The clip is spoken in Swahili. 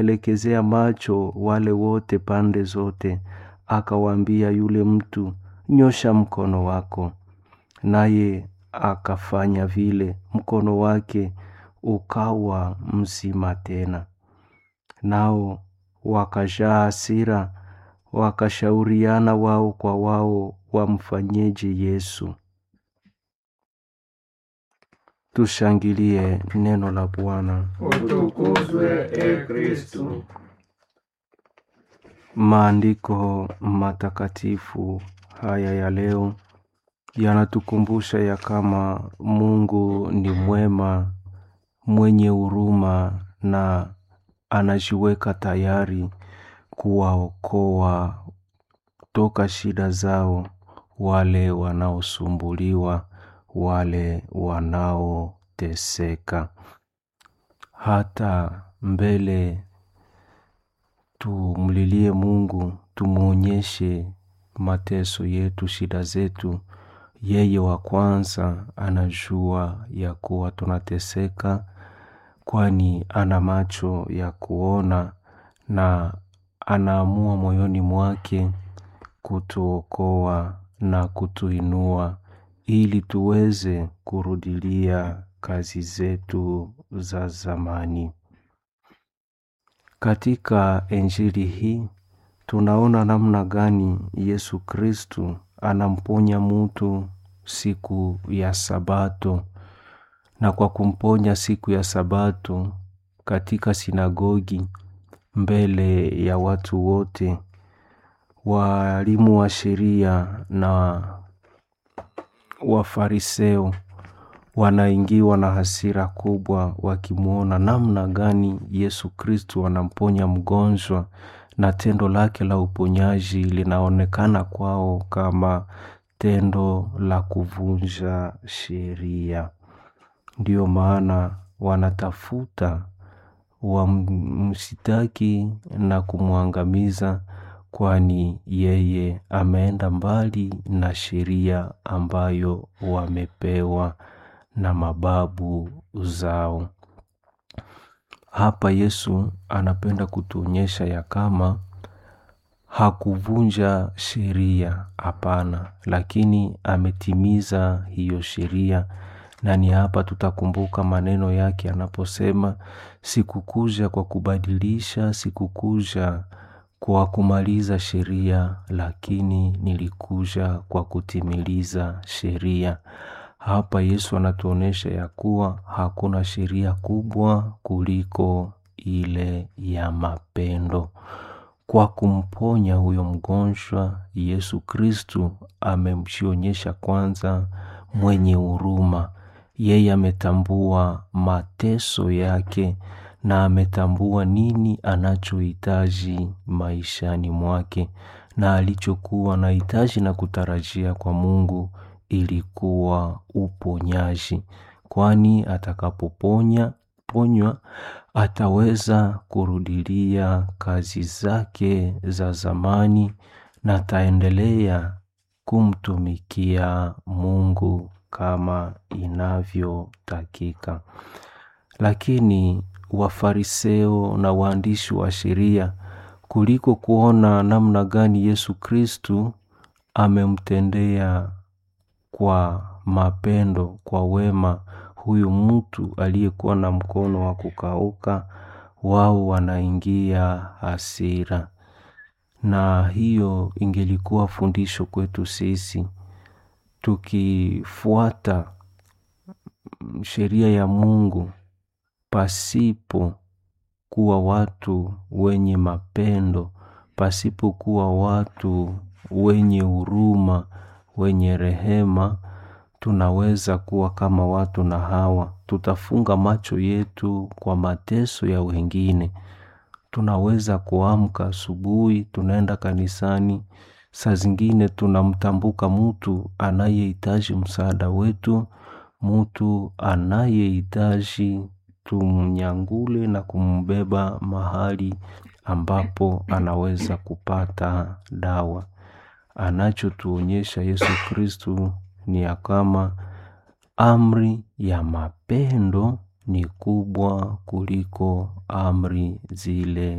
elekezea macho wale wote pande zote, akawaambia yule mtu, nyosha mkono wako. Naye akafanya vile, mkono wake ukawa mzima tena. Nao wakajaa hasira, wakashauriana wao kwa wao wamfanyeje Yesu. Tushangilie neno la Bwana. Utukuzwe e Kristu. Maandiko matakatifu haya ya leo yanatukumbusha ya kama Mungu ni mwema, mwenye huruma na anajiweka tayari kuwaokoa toka shida zao wale wanaosumbuliwa, wale wanaoteseka. Hata mbele tumlilie Mungu, tumuonyeshe mateso yetu, shida zetu. Yeye wa kwanza anajua ya kuwa tunateseka, kwani ana macho ya kuona na anaamua moyoni mwake kutuokoa na kutuinua ili tuweze kurudilia kazi zetu za zamani. Katika Injili hii tunaona namna gani Yesu Kristu anamponya mutu siku ya Sabato, na kwa kumponya siku ya Sabato katika sinagogi mbele ya watu wote, walimu wa sheria na Wafariseo wanaingiwa na hasira kubwa wakimwona namna gani Yesu Kristu anamponya mgonjwa, na tendo lake la uponyaji linaonekana kwao kama tendo la kuvunja sheria. Ndiyo maana wanatafuta wamsitaki na kumwangamiza, kwani yeye ameenda mbali na sheria ambayo wamepewa na mababu zao. Hapa Yesu anapenda kutuonyesha ya kama hakuvunja sheria, hapana, lakini ametimiza hiyo sheria, na ni hapa tutakumbuka maneno yake anaposema, sikukuja kwa kubadilisha, sikukuja kwa kumaliza sheria, lakini nilikuja kwa kutimiliza sheria. Hapa Yesu anatuonesha ya kuwa hakuna sheria kubwa kuliko ile ya mapendo. Kwa kumponya huyo mgonjwa, Yesu Kristu amemjionyesha kwanza mwenye huruma. Yeye ametambua mateso yake na ametambua nini anachohitaji maishani mwake, na alichokuwa anahitaji na kutarajia kwa Mungu ilikuwa uponyaji, kwani atakapoponya ponywa ataweza kurudilia kazi zake za zamani na ataendelea kumtumikia Mungu kama inavyotakika. Lakini Wafariseo na waandishi wa sheria kuliko kuona namna gani Yesu Kristu amemtendea kwa mapendo, kwa wema huyu mtu aliyekuwa na mkono wa kukauka, wao wanaingia hasira. Na hiyo ingelikuwa fundisho kwetu sisi, tukifuata sheria ya Mungu pasipo kuwa watu wenye mapendo, pasipo kuwa watu wenye huruma, wenye rehema, tunaweza kuwa kama watu na hawa. Tutafunga macho yetu kwa mateso ya wengine. Tunaweza kuamka asubuhi, tunaenda kanisani, saa zingine tunamtambuka mtu anayehitaji msaada wetu, mtu anayehitaji tumnyangule na kumbeba mahali ambapo anaweza kupata dawa. Anachotuonyesha Yesu Kristu ni ya kama amri ya mapendo ni kubwa kuliko amri zile